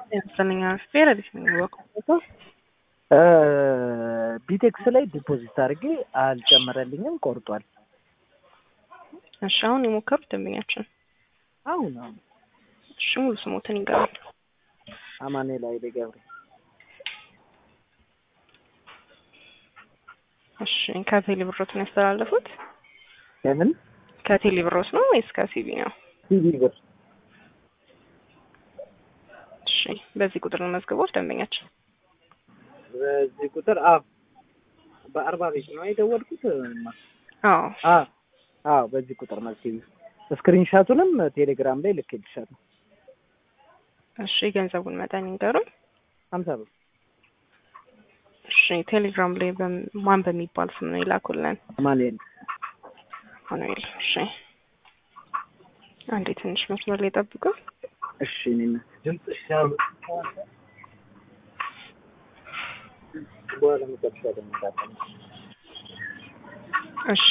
ያስፈልኛ ፌር አዲስ ነው የሚወቀው ቢቴክስ ላይ ዲፖዚት አድርጌ አልጨመረልኝም፣ ቆርጧል። እሺ አሁን የሞከሩት ደንበኛችን አሁን አሁን እሺ ሙሉ ስሞትን ይገባል። አማኑኤል ኃይሌ ገብሬ እሺ ከቴሌ ብሮትን ያስተላለፉት ለምን ከቴሌ ብሮት ነው ወይስ ከሲቢ ነው? ሲቪ ብር እሺ በዚህ ቁጥር ነው መዝግቦት ደንበኛችን በዚህ ቁጥር አዎ፣ በአርባ ቤት ነው የደወልኩት። አዎ አዎ አዎ፣ በዚህ ቁጥር ነው ሲቪ። ስክሪንሻቱንም ቴሌግራም ላይ ልኬልሻለሁ። እሺ የገንዘቡን መጠን ይንገሩን። ሀምሳ ብር እሺ ቴሌግራም ላይ በም- ማን በሚባል ስም ነው ይላኩልን? አማኑኤል አማኑኤል። እሺ አንዴ ትንሽ መስመር ላይ ጠብቁ። እሺ እኔና ድምፅሽ ሲያምር በኋላ መጨረሻ ደግሞ እሺ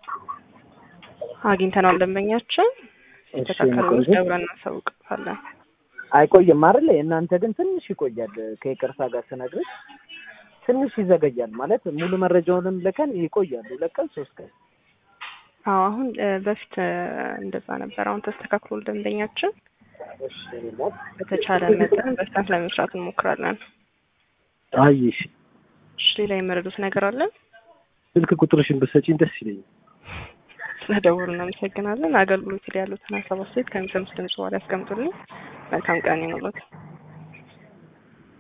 አግኝተናል ደንበኛችን። የተካከሉ ደብረን እናሳውቅታለን። አይቆይም አይደል? የእናንተ ግን ትንሽ ይቆያል። ከይቅርታ ጋር ስነግርሽ ትንሽ ይዘገያል ማለት ሙሉ መረጃውንም ልከን ይቆያል። ሁለት ቀን ሶስት ቀን አዎ አሁን እ፣ በፊት እ፣ እንደዛ ነበር። አሁን ተስተካክሎ ደንበኛችን እሺ እናት በተቻለ መጠን በፍጥነት ለመስራት እንሞክራለን። አይሽ እሺ ሌላ የመረዱት ነገር አለን? ስልክ ቁጥርሽን ብትሰጪኝ ደስ ይለኛል። ስለደወሉ እናመሰግናለን። አገልግሎት ላይ ያሉትን ሀሳብ አስተያየት ከሚሰሙት ድምጽ በኋላ ያስቀምጡልኝ። መልካም ቀን ይሁንልዎት።